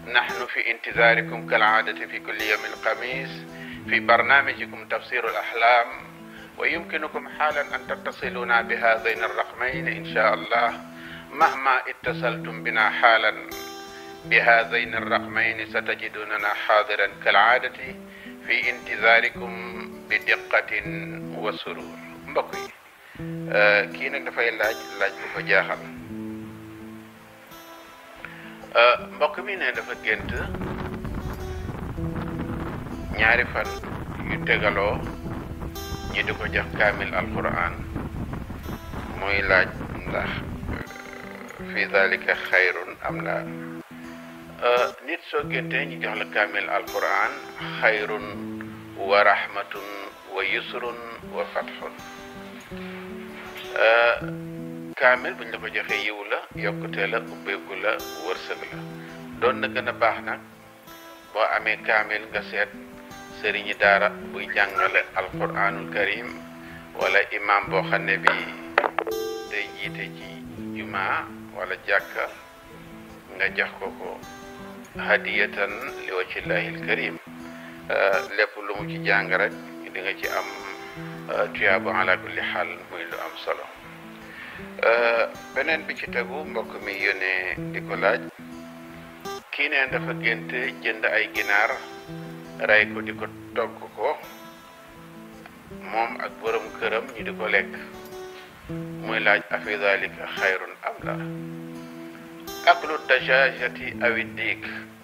نحن في انتظاركم كالعادة في كل يوم الخميس في برنامجكم تفسير الأحلام ويمكنكم حالا أن تتصلونا بهذين الرقمين إن شاء الله مهما اتصلتم بنا حالا بهذين الرقمين ستجدوننا حاضرا كالعادة في انتظاركم بدقة وسرور mbokk yi kii nag dafay laaj laaj bu ko jaaxal mbokk mi ne dafa gént ñaari fan yu tegaloo ñi di ko jox kaamil alquran muy laaj ndax fi dalika xayrun am la nit soo géntee ñu jox la kaamil alquran xayrun wa rahmatun wa yusrun wa fatxun kaamil buñ la ko joxee yiw la yokkute la ubbeeku la wërsëg la doon na gën a baax nag boo amee kaamil nga seet sëriñi daara buy jàngale alquranul karim wala imam boo xam ne bi day jiite ci juma wala jàkka nga jox ko ko hadiyatan li wajhillahi alkarim lépp lu mu ci jàng rek di nga ci am tuyaabu ala kulli xaal muy lu am solo beneen bi ci tegu mbokk mi yónnee di ko laaj kii neen dafa gént jënd ay ginaar rey ko di ko togg ko moom ak borom këram ñu di ko lekk muy laaj afi dalika xayrun am la aklu dajajati awi diik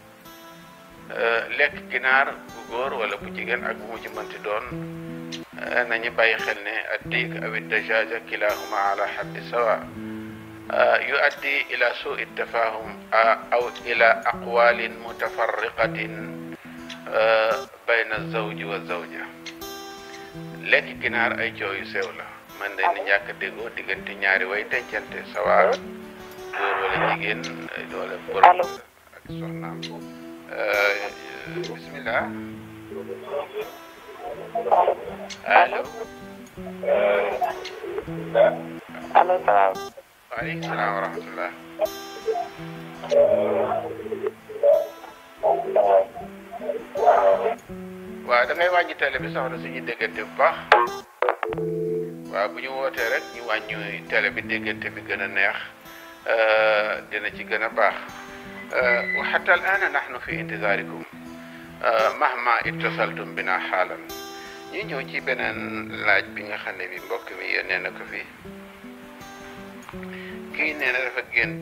lekk ginaar bu góor wala bu jigéen ak bu mu ci mënti doon nañu bàyyi xel ne addiik awi dajaja kilahuma ala xaddi sawa yuaddi ila suu tafahum aw ila aqwalin mutafarriqatin bayna zawji wa zawja lekk ginaar ay coow yu sew la man de ni ñàkk déggoo diggante ñaari way dencante sawa góor wala jigéen wala borom ak soxnaam bismillah allo allo salaam. waaleykum salaam wa rahmatullah waaw da ngay wàññi télé bi soxna suñu déggante bu baax waaw bu ñu wootee rek ñu wàññi télé bi déggante bi gën a neex dina ci gën a baax wa xata al ana nahnu fi intizaarikum mahma ittasaltum bina xaalan ñu ñëw ci beneen laaj bi nga xam ne bi mbokk mi yónnee na ko fi kii nee na dafa gént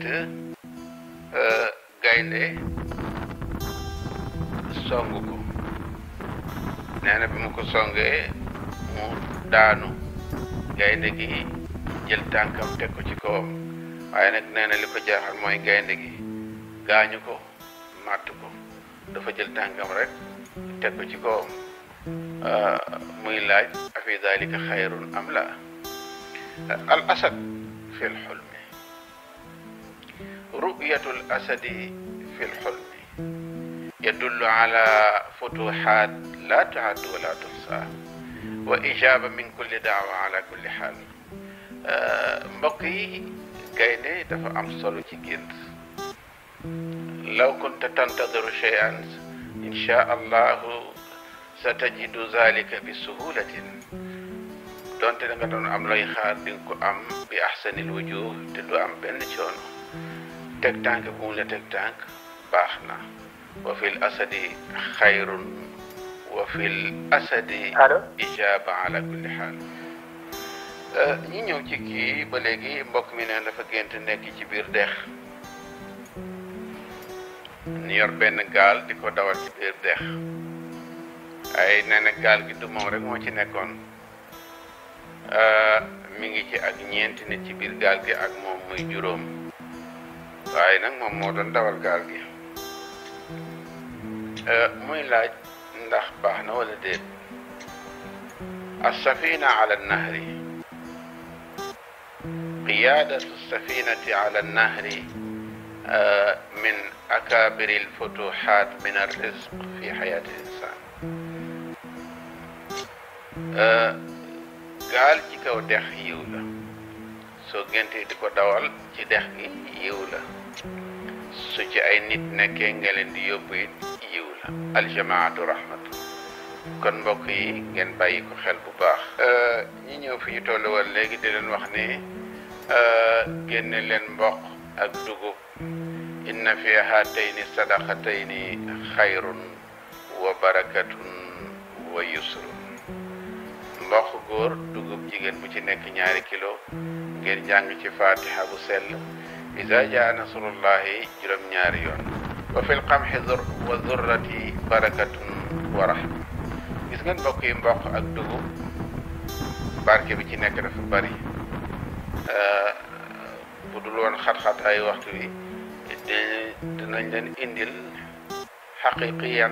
gaynde song ko nee na bi mu ko songee mu daanu gaynde gi jël tànkam teg ko ci kawam waaye nag nee na li ko jaaxal mooy gaynde gi gaañu ko màtt ko dafa jël tànkam rek teg ko ci kawam muy laaj afi dalika xayrun am la al asad fi lxulmi ru'yatu al asadi fi lxulmi yadullu ala futuxaat la tuaddu wala tuxsa wa ijaba min kulli daawa ala kulli xaal mbokk yi gaynde dafa am solo ci gént law kunta tantadiru cheyan insha allahu sa tajidu zalika bi suhulatin donte da nga doon am looy xaar di nga ko am bi ahsanil wujuh te du am benn coono teg tànk bu mu la teg tànk baax na wa fil asadi xayrun wa fil asadi ijaba ala kulli xaal ñi ñëw ci kii ba léegi mbokk mi ne dafa gént nekk ci biir dex ñu yor benn gaal di ko dawal ci biir dex ay nee na gaal gi du moom rek moo ci nekkoon mi ngi ci ak ñeenti nit ci biir gaal gi ak moom muy juróom waaye nag moom moo doon dawal gaal gi muy laaj ndax baax na wala déet السفينة على النهر قيادة السفينة على النهر من أكابر الفتوحات من الرزق في حياة الإنسان gaal ci kaw dex yiw la soo géntee di ko dawal ci dex gi yiw la su ci ay nit nekkee nga leen di yóbbu it yiw la aljamaatu rahmatu kon mbokk yi ngeen bàyyi ko xel bu baax ñi ñëw fi ñu tollu woon léegi di leen wax ni génne leen mboq ak dugub inna fi haatayni sadaqatayni xayrun wa barakatun wa yusrun mboq góor dugub jigéen bu ci nekk ñaari kilo ngeen jàng ci fatiha bu sell iza jaa nasrullahi juróom-ñaari yoon wa fil qamxi wa zurrati barakatun wa rahma gis ngeen mbokk yi mboq ak dugub barke bi ci nekk dafa bari bu dul woon xat-xat ay waxtu wi dinañ leen indil xaqiqiyan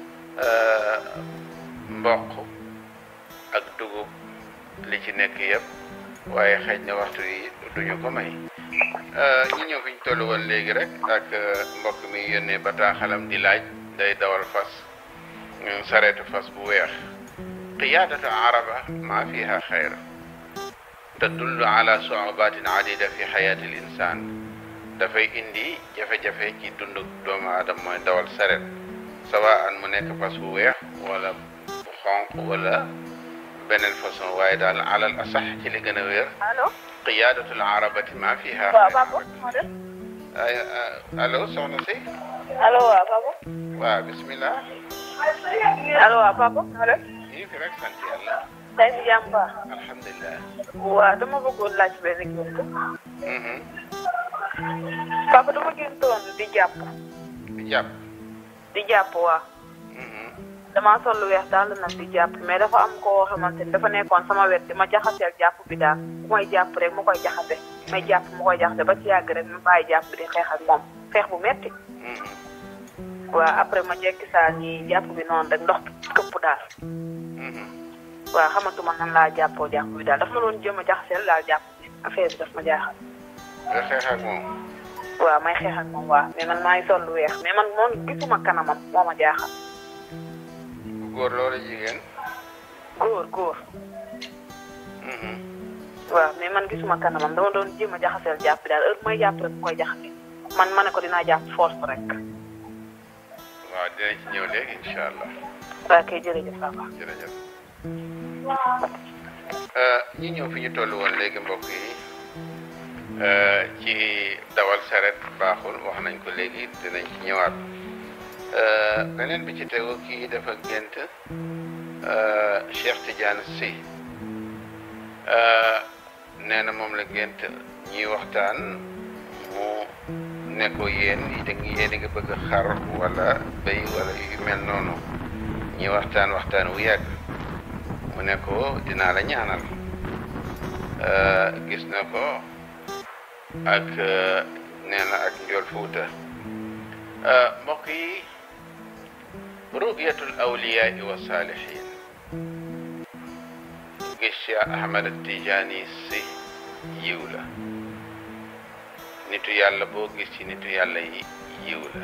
mboq ak dugub li ci nekk yëpp waaye xëy na waxtu yi duñu ko may ñu ñëw fi ñu toll woon léegi rek ak mbokk mi yónnee bataaxalam di laaj day dawal fas sareetu fas bu weex qiyaadatu araba maa fiha xayr tadullu ala suubatin adida fi xayaati l insaan dafay indi jafe-jafe ci dundu doomu aadama mooy dawal sareet sawaan mu nekk fas bu weex wala bu xonq wala beneen façon waaye daal alal asax ci li gën a wér allo qiyaadatul arabati maa fiha waaw Papa moo def ay allo soxna si allo waaw Papa waaw bismillah allo waaw Papa moo def ñu fi rek sant yàlla tey si jàmm baax alhamdulilah waaw dama bëggoon laaj benn gént mhm Papa dama géntoon di jàpp di jàpp di jàpp waaw mhm damaa sol lu weex daal nag di jàpp mais dafa am koo xamante ni dafa nekkoon sama wet di ma jaxaseel jàpp bi daal bu may jàpp rek mu koy jaxase may jàpp mu koy jaxase ba ci yàgg rek mu bàyyi jàpp bi di xeex ak moom xeex bu metti mhm waaw après ma jekki saa ñi jàpp bi noonu rek ndox këpp daal mhm waaw xamatuma nan laa jàppoo jàpp bi daal dafa ma doon jëm a jaxaseel daal jàpp bi affaire bi daf ma jaaxal nga xeex ak moom waaw may xeex ak moom waaw mais man maa ngi sol lu weex mais man moom gisuma kanamam moo ma jaaxal bu góor loolu jigéen góor góor mhm waaw mais man gisuma kanamam dama doon jéem a jaxaseel jàpp bi daal heure may jàpp rek mu koy jaxase man ma ne ko dinaa jàpp force rek waaw dinañ ci ñëw léegi incha allah waaw kay jërëjëf papa jërëjëf ñi ñëw fi ñu toll woon léegi mbokk yi ci dawal saret baaxul wax nañ ko léegi dinañ ci ñëwaat beneen bi ci tegu kii dafa gént Cheikh Tidiane Sy nee na moom la gént ñuy waxtaan mu ne ko yéen da yéen a ngi bëgg xar wala béy wala yu mel noonu ñuy waxtaan waxtaan wu yàgg mu ne ko dinaa la ñaanal gis na ko ak nee na ak njool fuuta mbokk yi ru'yatul awliyaa wa saalihin gis Cheikh Ahmad Tijaani si yiw la nitu yàlla boo gis ci nitu yàlla yi yiw la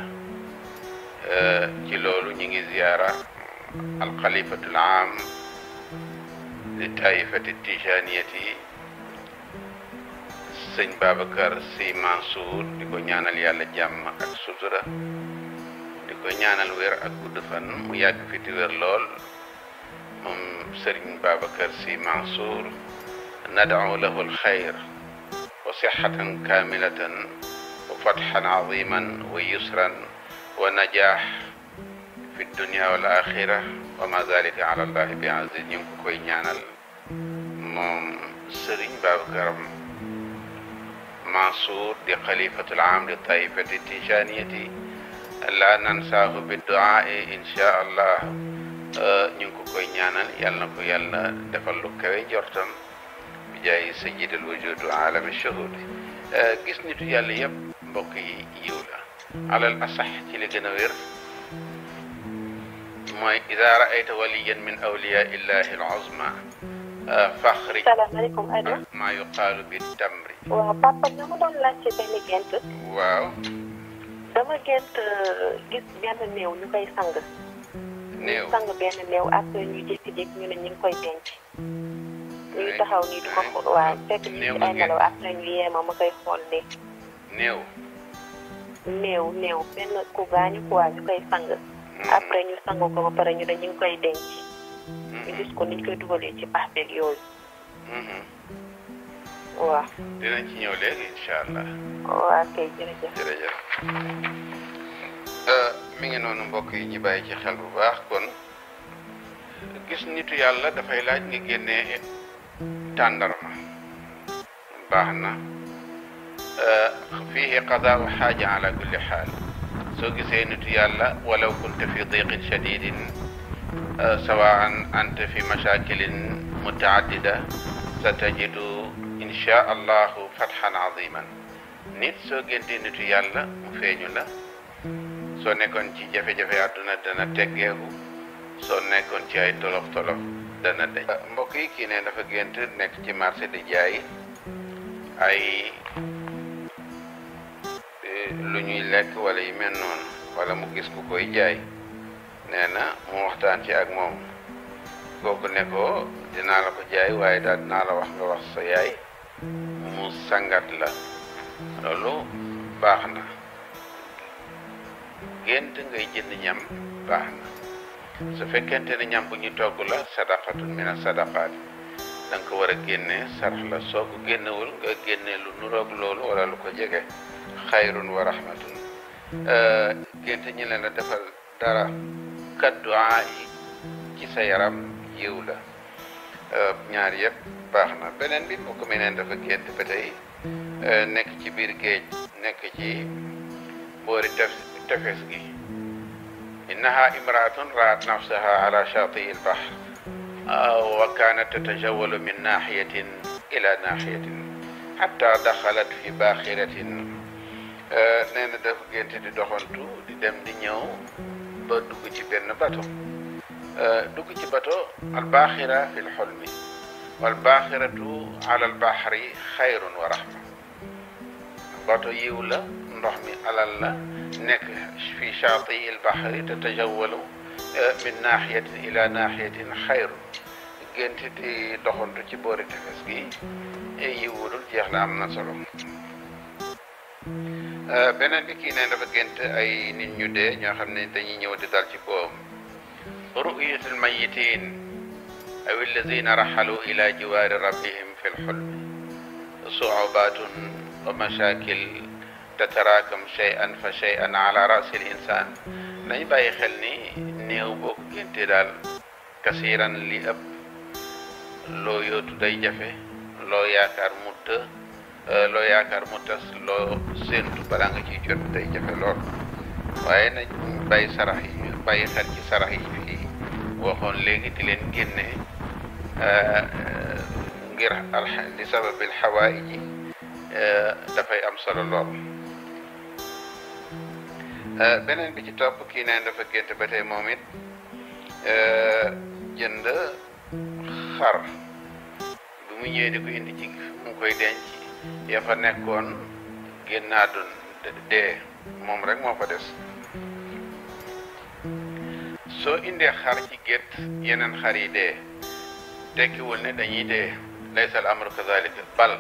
ci loolu ñu ngi ziyaara alxalifatul aam li taifati tijaniyati sëñ Babacar Sy Mansour di ko ñaanal yàlla jàmm ak sutura di ko ñaanal wér ak gudd fan mu yàgg fi ti wér lool moom sëriñ Babacar Sy Mansour nad'u lahu alxayr wa sixatan kamilatan wa fatxan aziman wa yusran wa najaax fi dunia wal axira wa ma zalika ala allahi bi aziz ñu ngi ko koy ñaanal moom Serigne Babacar Mansour di xalifatul aam li taifati tijaniyati la nansaahu bi duaai insha allah ñu ngi ko koy ñaanal yàlla na ko yàlla defal lu kawe jortam bi jaay sayyidil wujudu alami shuhudi gis nitu yàlla yëpp mbokk yi yiw la alal asax ci li gën a wér mooy ida raayta waliyan min awliya illahi al uzma faxri salaamaaleykum Ado. maa yuqaalu bi tamri waaw papa dama doon laajte benn gént waaw dama gént gis benn néew ñu koy sang. néew ñu sang benn néew après ñu jékki-jékki ñu ne ñu ngi koy denc. ñu ngi taxaw nii di ko xool waaw fekk ñu néew ci nga ay gént. nelaw après ñu yeema ma koy xool nii. néew néew néew benn ku gaañu quoi ñu koy sang après ñu sang ko ba pare ñu ne ñu ngi koy denc ñu gis ko niñ koy dugalee ci pax beeg yooyu waaw dinañ ci ñëw léegi incha allah waaw kay jërëjëf jërëjëf mi ngi noonu mbokk yi ñu bàyyi ci xel bu baax kon gis nitu yàlla dafay laaj nga génnee tàndarma baax na fiihi qadaau xaaja ala kulli xaal soo gisee nitu yàlla walaw kunta fi diqin shadidin sawaan anta fi mashakilin mutaaddida sa tajidu insha allahu fatxan aziman nit soo géntee nitu yàlla mu feeñu la soo nekkoon ci jafe-jafe àdduna dana teggeeku soo nekkoon ci ay tolof tolof dana deñ mbokk yi kii ne dafa gént nekk ci marché di jaay ay lu ñuy lekk wala yu mel noonu wala mu gis ku koy jaay nee na mu waxtaan ci ak moom kooku ne ko dinaa la ko jaay waaye daal dinaa la wax nga wax sa yaay mu sangat la loolu baax na gént ngay jënd ñam baax na su fekkente ne ñam bu ñu togg la sadaqatun min sadaqaat da nga ko war a génne sarax la soo ko génnewul nga génne lu nuroog loolu wala lu ko jege xayrun wa rahmatun gént ñi leen la defal dara kadduaa yi ci sa yaram yiw la ñaar yëpp baax na beneen bi mbokk mi neen dafa gént ba tey nekk ci biir géej nekk ci boori tef tefes gi innaha imraatun raat nafsaha ala shatii albahr wa kanat tatajawalu min naxiyatin ila naxiyatin xatta daxalat fi baaxiratin nee na dafa gént di doxantu di dem di ñëw ba dugg ci benn bato dugg ci bato albaaxira fi lxolmi walbaaxiratu ala albahri xayrun wa rahma bato yiw la ndox mi alal la nekk fi shaati albahri tatajawalu min naxiyatin ila naxiyatin xayrun gént di doxantu ci boori tefes gi yiwudul jeex la am na solo beneen bi kii ne dafa gént ay nit ñu dee ñoo xam ne dañuy ñëw di dal ci koom ru'yatul mayitin aw alladina raxalu ila jiwaari rabbihim fi lxulmi suubatun wa mashakil tataraakam shay'an fa shay'an ala rasi l insan nañ bàyyi xel ni néew boo ko géntee daal kasiran li ëpp loo yootu day jafe loo yaakaar mu të loo yaakaar mu tas loo séentu balaa nga ciy jot day jafe lool waaye nañ bàyyi sarax yi bàyyi xel ci sarax yi fii waxoon léegi di leen génne ngir al li sababil xawaayi ji dafay am solo lool beneen bi ci topp kii neen dafa gént ba tey moom it jënd xar bi mu ñëwee di ko indi ci mu koy denc ya fa nekkoon génnaa dun dee moom rek moo fa des soo indee xar ci gétt yeneen xar yi dee tekkiwul ne dañuy dee laysa al amru kadalika bal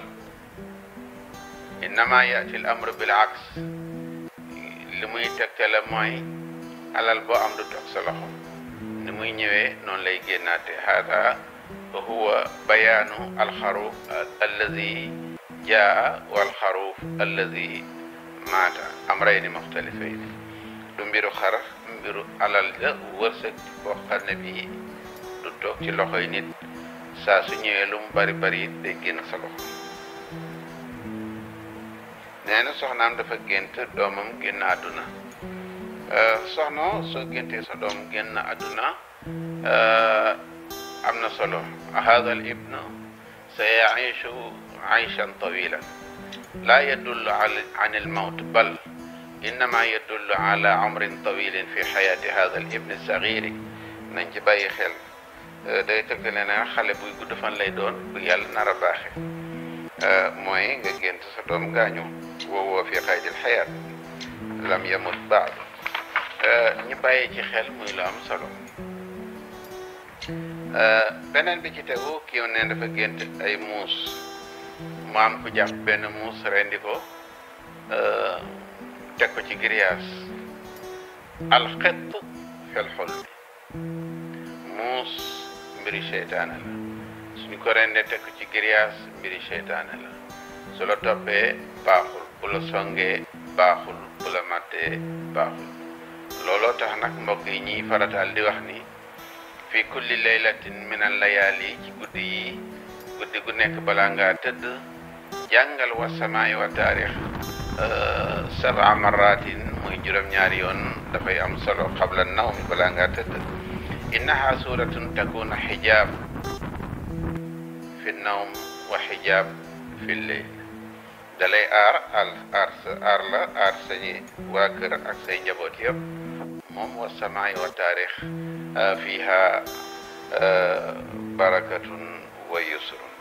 innama yati al amru bil aks li muy tegtale mooy alal boo am du toog sa loxo ni muy ñëwee noonu lay génnaate hada huwa bayaanu alxaruuf alladi jaa walxaruuf alladi maata amrayni muxtalifayni du mbiru xar mbiru alal la wërsëg boo xam ne bii du toog ci loxoy nit saa su ñëwee lu mu bari bari day génn sa loxo nee na soxnaam dafa gént doomam génn àdduna soxna soo géntee sa doom génn àdduna am na solo hada al ibnu sa yaishu aishan tawilan laa yadullu an al mawt bal innama yadullu ala umrin tawilin fi xayaati hada al ibni sagiri nañ ci bàyyi xel day tegtale ne xale buy gudd fan lay doon bu yàlla nar a baaxe mooy nga gént sa doom gaañu woowoo fi qaydil xayaat lam yamut baad ñu bàyyi ci xel muy lu am solo beneen bi ci tegu kii ne dafa gént ay muus mu am ku jàpp benn muus rendi ko teg ko ci grillage alxitt fil xulmi muus mbiri seytaane la suñu ko rendee teg ko ci grillage mbiri seytaane la su la toppee baaxul bu la songee baaxul bu la mattee baaxul looloo tax nag mbokk yi ñiy farataal di wax ni fi kulli laylatin min al layaali ci guddi yi guddi gu nekk balaa ngaa tëdd jàngal wa samaay wa taarix saba maratin muy juróom-ñaari yoon dafay am solo xabla nawmi balaa ngaa tëdd innaha suratun takuna xijaab fi nawm wa xijaab fi lleyl dalay aar al aar sa aar la aar sañi waa kër ak say njaboot yëpp moom wa samaay wa taarix fiha barakatun wa yusrun